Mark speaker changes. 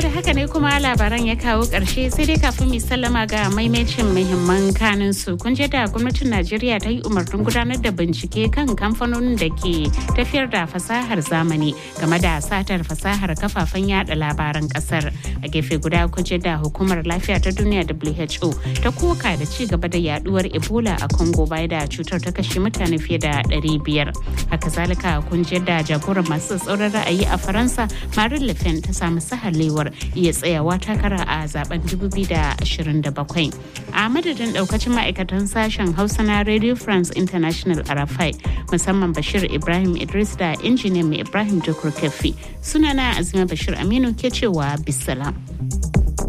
Speaker 1: da haka ne kuma labaran ya kawo ƙarshe sai dai kafin mu sallama ga maimacin muhimman kanin su kun je da gwamnatin Najeriya ta yi umarnin gudanar da bincike kan kamfanonin da ke tafiyar da fasahar zamani game da satar fasahar kafafen yada labaran kasar a gefe guda kun je da hukumar lafiya ta duniya WHO ta koka da ci gaba da yaduwar Ebola a Congo bayan da cutar ta kashe mutane fiye da 500 haka zalika kun je da jagoran masu tsauran ra'ayi a Faransa Marine Le Pen ta samu sahalewar iya tsayawa takara a zaben 2027 a madadin daukacin ma'aikatan sashen hausa na radio france international arafai musamman bashir ibrahim idris da injiniyan mai ibrahim tukur kefi sunana azima bashir aminu ke cewa bisalam.